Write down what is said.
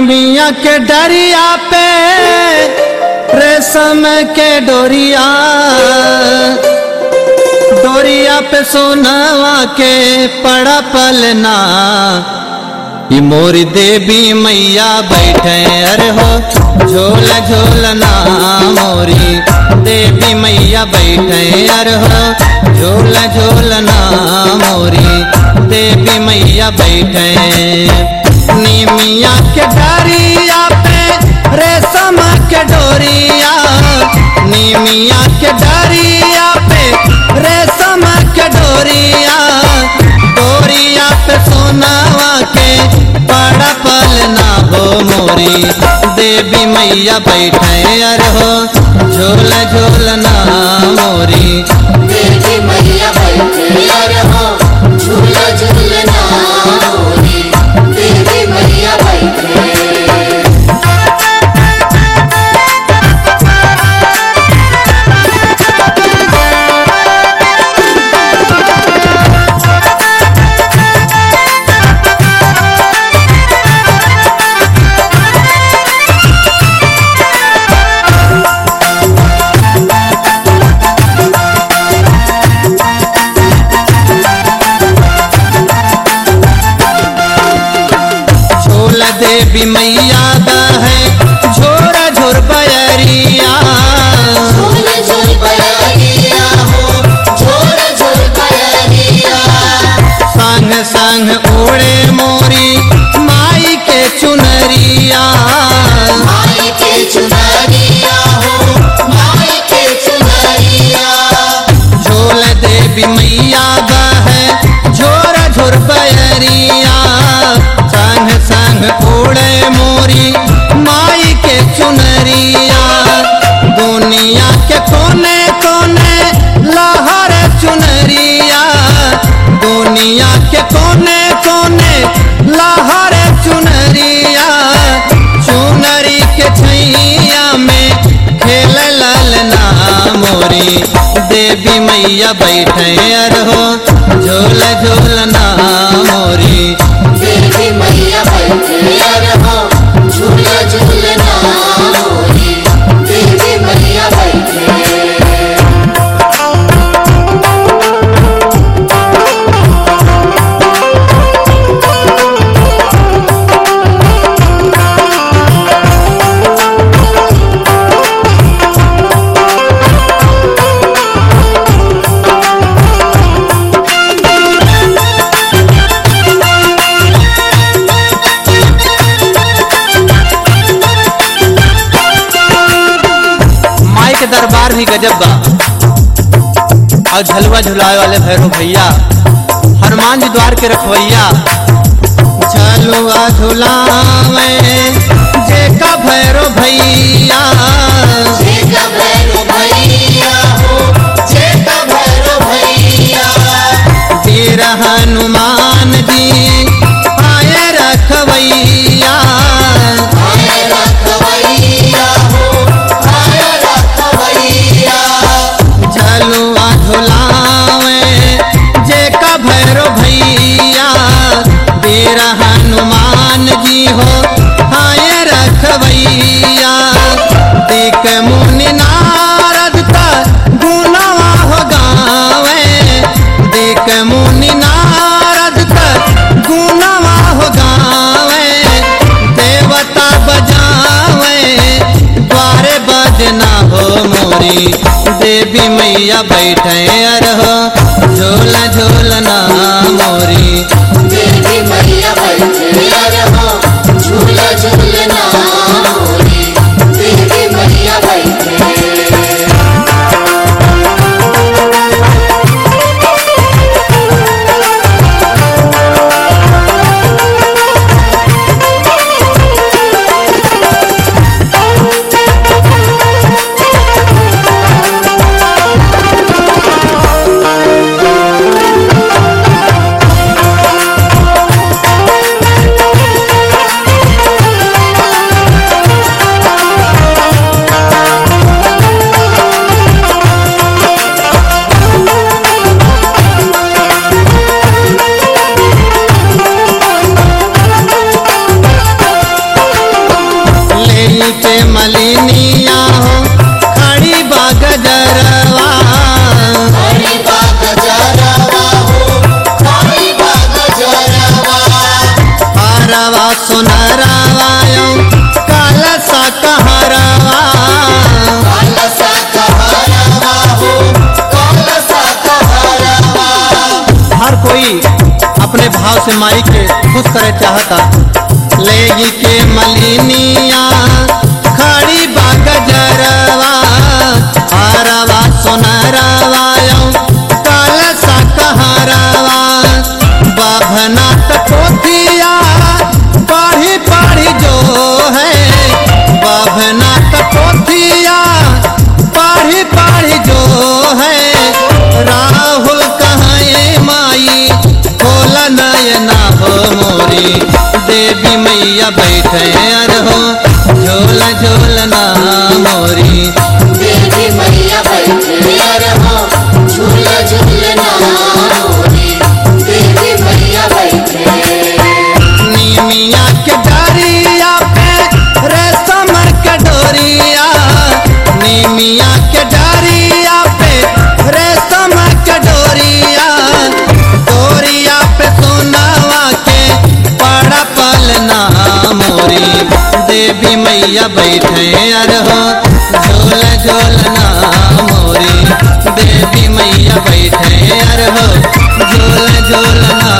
निमिया के डरिया पे रेशम के डोरिया डोरिया पे सोनवा के पड़ा पलना ई मोरी देवी मैया बैठे अरे हो झोल झोलना मोरी देवी मैया बैठे अरे हो झोल झोलना मोरी देवी मैया बैठे निमिया के डरिया पे रेशम के डोरिया निमिया के डरिया पे रेशम के डोरिया डोरिया पे सोनावा के बड़ा पलना हो मोरी देवी मैया बैठे अर हो झोल झोलना मोरी देवी मैया बैठे अरे हो झूला झूलना मोरी देवी मैया बैठे झोल देवी मैया दा है झोरा झोर बयरिया झूल झूल बयारिया हो झूल झूल बयारिया संग संग ओढ़े मोरी माई के चुनरिया माई के चुनरिया हो माई के चुनरिया झोल देवी मैया दा है झोरा झोर बयरिया संग संग ओढ़े मोरी माई के चुनरिया दुनिया के कोने कोने लहर चुनरिया दुनिया के कोने कोने लहर चुनरिया चुनरी के छैया में खेल ललना मोरी देवी मैया बैठे अर हो झोल झोलना मोरी देवी मैया बैठे अरे हो झूला झूलना मोरी देवी मैया बैठे माई के दरबार भी गजब बा और झलवा झुलाए वाले भैरव भैया हनुमान जी द्वार के रखवैया झलुआ झुलावे जे का भैरव भैया जेका भैरो भैया हो जेका भैरो भैया वीर हनुमान जी आए रखवैया आए रखवैया हो आए रखवैया झलुआ झुलावे जे का भैरव भैया वीर हनुमान जी हो आए रखवैया देख मुनि नारद का गुनावा हो गावे देख मुनि नारद का गुनावा हो गावे देवता बजावे द्वारे बजना हो मोरी देवी मैया बैठे अर हो झोल झोलना मोरी देवी मैया बैठे अरे हो झूला झूलना मोरी देवी मैया बैठे मलिनिया हो खड़ी बाग जरवा हरि बाग जरवा हो हरि बाग जरवा हरवा सुनरवा यो कलसा कहरवा कलसा कहरवा हो कलसा कहरवा हर कोई अपने भाव से माई के खुश करे चाहता लेगी के मलिनिया खड़ी बाग जरवा हरवा सुनरवा यो कलसा कहरवा बभना पोथिया पढ़ी पढ़ी जो है बभना पोथिया पढ़ी पढ़ी जो है राहुल कहे माई खोल नयना हो मोरी देवी मैया बैठे अर हो झोल झोल ना मोरी देवी मैया बैठे रहो झूल झूलना मोरी देवी मैया बैठे नीमिया के डरिया पे रेशम के डोरिया नीमिया के डरिया पे रेशम के डोरिया डोरिया पे सोनावा के पड़ा पलना मोरी देवी मैया बैठे अर हो झोल झोलना मोरी देवी मैया बैठे अर हो झोल झोलना